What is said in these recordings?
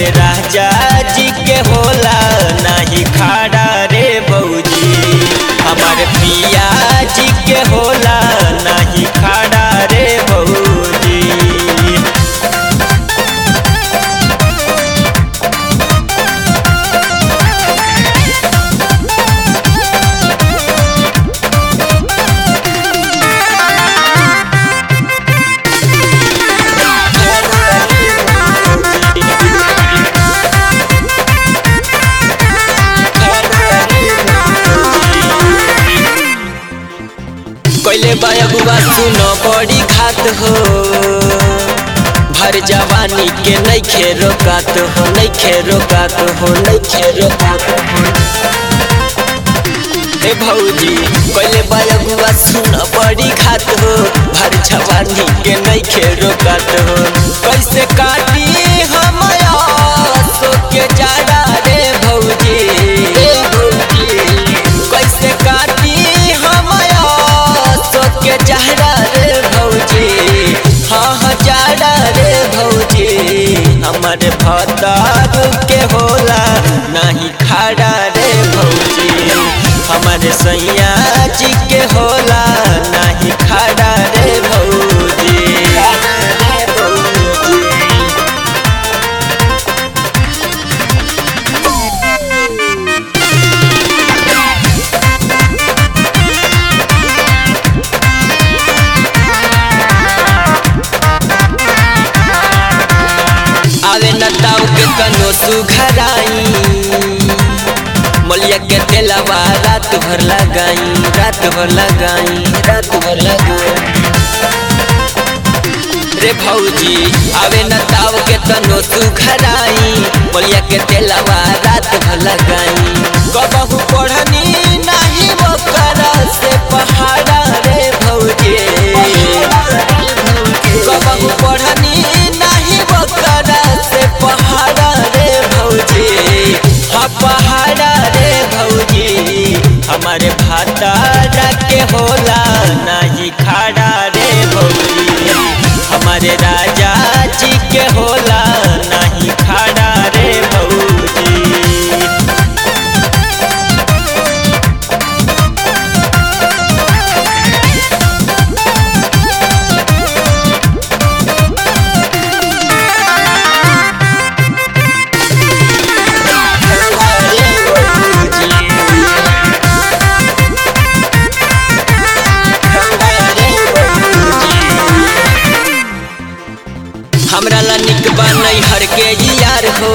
हमारे राजा जी के होला नाही खाड़ा रे बौजी हमारे पिया जी के होला नाही खाड़ा रे बौजी कैले बाबुआ सुनो बड़ी खात हो भर जवानी के नैखे रोकात हो नैखे रोकात हो नैखे रोकात हो हे भौजी कैले बाबुआ सुनो बड़ी खात हो भर जवानी के नैखे रोकात हो कैसे काटी हम सो के जाड़ा रे भौजी रे भौजी कैसे काटी हम सोच के चेहरा रे भौजी हाँ हाँ जाड़ा रे भौजी हमारे भतार के होला नहीं खाड़ा रे भौजी हमारे सैया जी के होला नहीं खाड़ा रे भौजी रे भौजी आवे नताऊ के कनो सुघराई मलिया के तेलवा रात भर लगाई रात भर लगाई रात भर लगाई रे भौजी आवे नताऊ के कनो सुघराई मलिया के तेलवा रात भर लगाई कबहू पढ़नी नहीं वो करा से पहाड़ा रे भौजी कबहू पढ़नी नहीं वो करा से पहाड़ा रे भौजी हाँ पहाड़ा रे भौजी हमारे भातारा के होला नहीं खाड़ा रे भौजी हमारे राजा जी के होला नहीं खाड़ा रे भौजी हमरा ला निक बनई हर के यार हो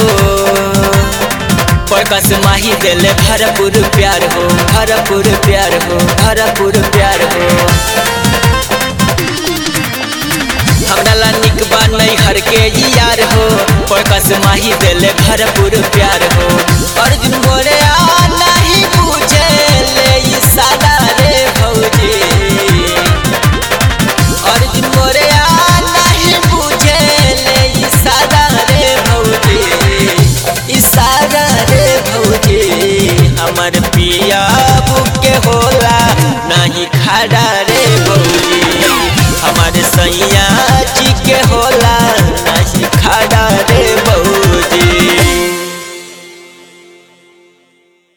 प्रकाश माही देले भरपूर प्यार हो भरपूर प्यार हो भरपूर प्यार हो हमरा ला निक बनई हर के यार हो प्रकाश माही देले भरपूर प्यार हो अर्जुन बोले आ नहीं पूछे ले इशारा रे भौजी अर्जुन मोरे आ नहीं पूछे ले इशारा रे भौजी इशारा रे भौजी हमर पिया के होला नहीं खड़ा रे भौजी हमारे सैया जी के होला